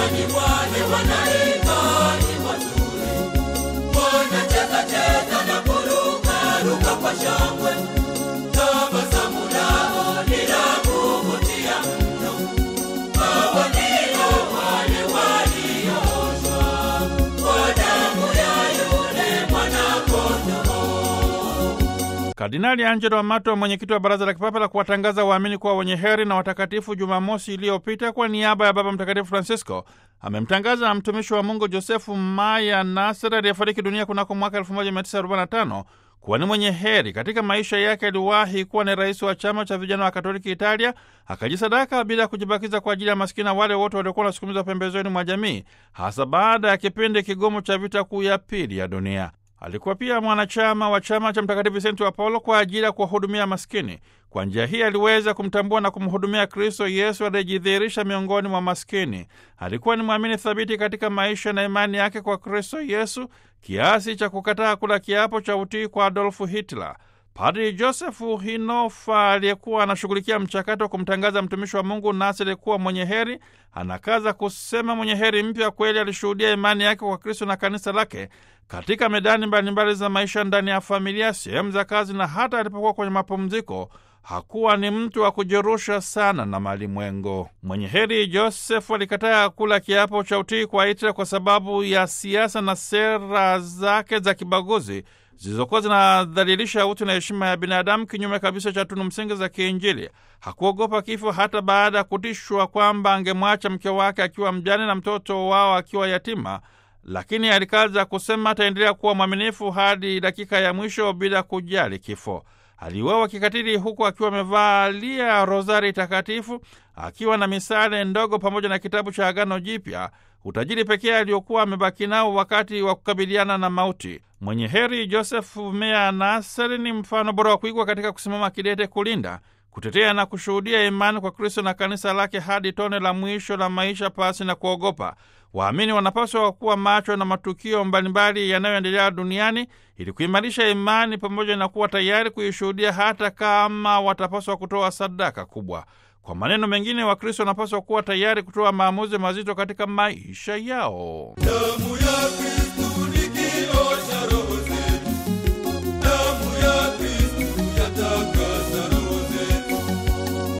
duniani wale wanaimba nyimbo nzuri, wanacheza cheza na kuruka ruka kwa shangwe, tabasamu lao ni la kuvutia mno. Hawa ndio wale waliooshwa kwa damu ya yule mwana-kondoo. Kardinali Angelo Amato, mwenyekiti wa Baraza la Kipapa la kuwatangaza waamini kuwa wenye heri na watakatifu, Jumamosi iliyopita kwa niaba ya Baba Mtakatifu Francisco amemtangaza mtumishi wa Mungu Josefu Maya Nasser aliyefariki dunia kunako mwaka 1945 kuwa ni mwenye heri. Katika maisha yake aliwahi kuwa ni rais wa chama cha vijana wa Katoliki Italia, akajisadaka bila kujibakiza kwa ajili ya maskini na wale wote waliokuwa wanasukumizwa pembezoni mwa jamii, hasa baada ya kipindi kigumu cha vita kuu ya pili ya dunia. Alikuwa pia mwanachama wa chama cha Mtakatifu Visenti wa Paulo kwa ajili ya kuwahudumia maskini. Kwa njia hii aliweza kumtambua na kumhudumia Kristo Yesu aliyejidhihirisha miongoni mwa maskini. Alikuwa ni mwamini thabiti katika maisha na imani yake kwa Kristo Yesu kiasi cha kukataa kula kiapo cha utii kwa Adolfu Hitler. Padri Josefu Hinofa aliyekuwa anashughulikia mchakato wa kumtangaza mtumishi wa Mungu Nasiri kuwa mwenye heri, anakaza kusema mwenye heri mpya kweli alishuhudia imani yake kwa Kristo na kanisa lake katika medani mbalimbali za maisha, ndani ya familia, sehemu za kazi, na hata alipokuwa kwenye mapumziko hakuwa ni mtu wa kujirusha sana na malimwengo. Mwenye heri Josefu alikataa kula kiapo cha utii kwa Hitler kwa sababu ya siasa na sera zake za kibaguzi zilizokuwa zinadhalilisha utu na heshima ya binadamu, kinyume kabisa cha tunu msingi za kiinjili. Hakuogopa kifo hata baada ya kutishwa kwamba angemwacha mke wake akiwa mjane na mtoto wao akiwa yatima, lakini alikaza kusema ataendelea kuwa mwaminifu hadi dakika ya mwisho bila kujali kifo. Aliuawa kikatili huku akiwa amevalia rozari takatifu, akiwa na misale ndogo pamoja na kitabu cha Agano Jipya, utajiri pekee aliokuwa amebaki nao wakati wa kukabiliana na mauti. Mwenye heri Josefu Mea Naseri ni mfano bora wa kuigwa katika kusimama kidete kulinda kutetea na kushuhudia imani kwa Kristo na kanisa lake hadi tone la mwisho la maisha pasi na kuogopa. Waamini wanapaswa kuwa macho na matukio mbalimbali yanayoendelea duniani ili kuimarisha imani pamoja na kuwa tayari kuishuhudia hata kama watapaswa kutoa sadaka kubwa. Kwa maneno mengine, Wakristo wanapaswa kuwa tayari kutoa maamuzi mazito katika maisha yao. Damu ya Kristo